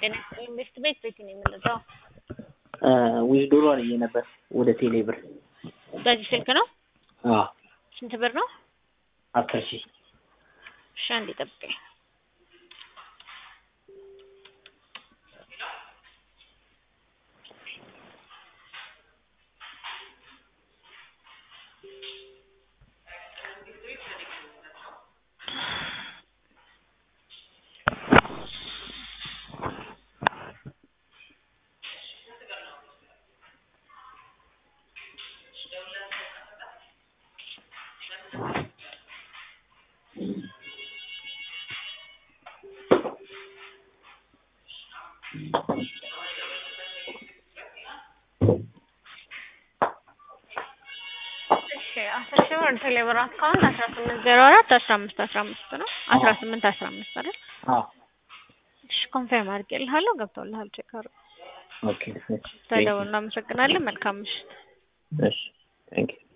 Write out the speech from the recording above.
ጤና ኢንቨስት ቤት ቤት ነው የምንለው። ዊዝዶሮ አልዬ ነበር ወደ ቴሌ ብር። በዚህ ስልክ ነው። አዎ ስንት ብር ነው? አስር ሺህ እሺ አንዴ ጠብቀኝ። እሺ አስር ሺህ ብር ቴሌ ብር አካውንት አስራ ስምንት ዜሮ አራት አስራ አምስት አስራ አምስት ነው። አስራ ስምንት አስራ አምስት አይደል? አዎ እሺ ኮንፈርም አድርጌልሃለሁ። ገብቶልሃል። ቼክ አድርግ። ኦኬ ተደውል። እናመሰግናለን። መልካም ምሽት። እሺ ቴንክ ዩ